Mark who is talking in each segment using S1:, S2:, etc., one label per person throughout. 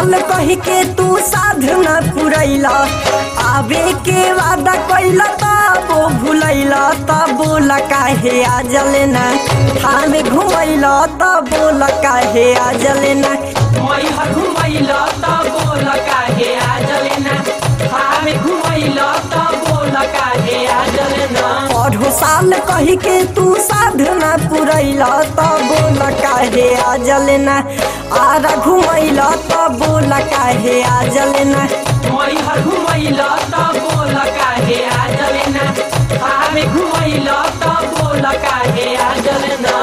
S1: साल कही के तू साधना पुरैला आवे के वादा कैला तबो भुलैला तब बोला काहे आ जलेना थामे घुमैला तब बोला काहे आ जलेना
S2: मई हर घुमैल त बोल काहे आ जलेना हामे घुमैल त बोल काहे आ जलेना
S1: पढ़ो साल कही के तू साधना पुरैला तब बोला काहे आ जलेना आरा घुमैला तब बोला काहे आ जलेना
S2: मई हर घुमैल त बोल काहे आ जलेना हामे घुमैल त बोल काहे आ जलेना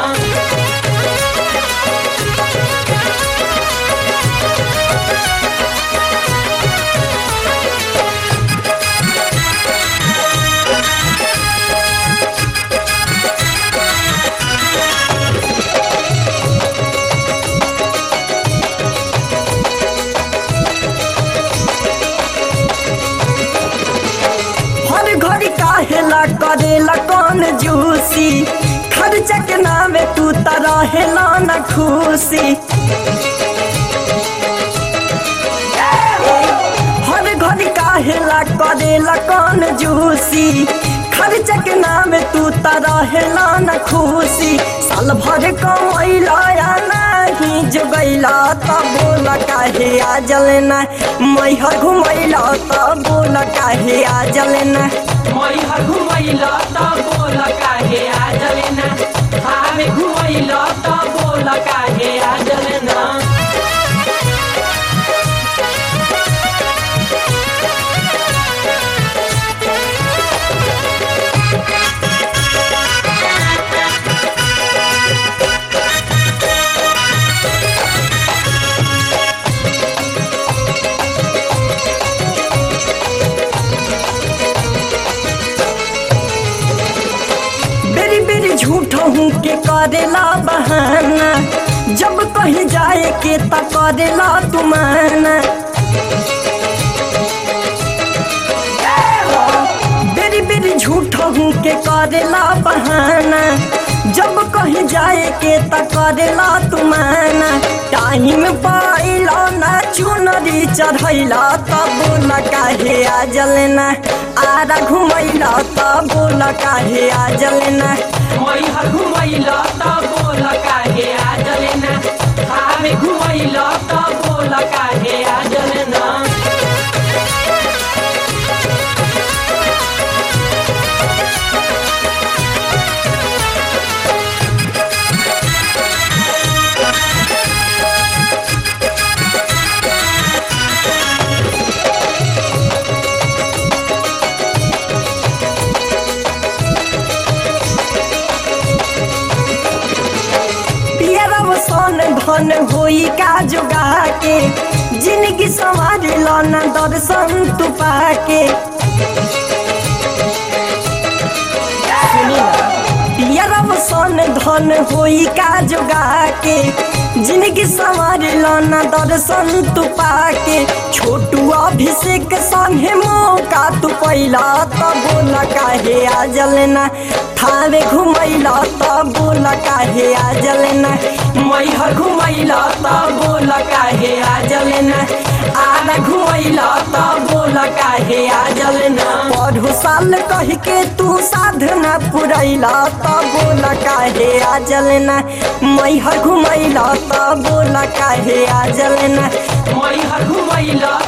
S1: हर घड़ी काहेला करेला कौन जूसी खर्चा के नामे तू त रहेला न खुशी हर घड़ी काहेला करेला कौन जूसी खर्चा के नामे तू त रहेला न खुशी साल भर कमैला या नहीं जुगैला तब बोला काहे आ जलेना मैहर घुमैला तब बोला काहे आ जलेना
S2: मई हर घुमैल त बोल काहे आ जलेना हामे घुमैल त बोल काहे आ जलेना
S1: बेरी बेरी झूठ हूँ के करेला बहाना जब कहीं जाए के त करेला तुमाना बेरी बेरी झूठ हूँ के करेला बहाना जब कहीं जाए के त करेला तुमाना टाइम पाइला ना चुनरी चढ़ैला तब बोला काहे आ जलेना आरा घुमैला तब बोला काहे आ जलेना
S2: मई हर घुमैल त बोल काहे आ जलेना हामे घुमैल त बोल काहे आ जलेना
S1: पियरब सन धन होई का जोगा के जिंदगी संवार लन दर्शन तू पाके पियरब सन धन होई का जोगा के जिंदगी संवार लन दर्शन तू पाके छोटू अभिषेक संगे मौका तू पैला तब बोला काहे आ जलेना थावे घुमैला तब बोला काहे आ जलेना
S2: मई हर घुमैल त बोल काहे आ जलेना आधा घुमैल त बोल काहे आ जलेना
S1: पढ़ो साल कह के तू साधना पुरैला तब बोला काहे आ जलेना मैहर घुमैला तब बोला काहे आ जलेना
S2: मई हर घुमैल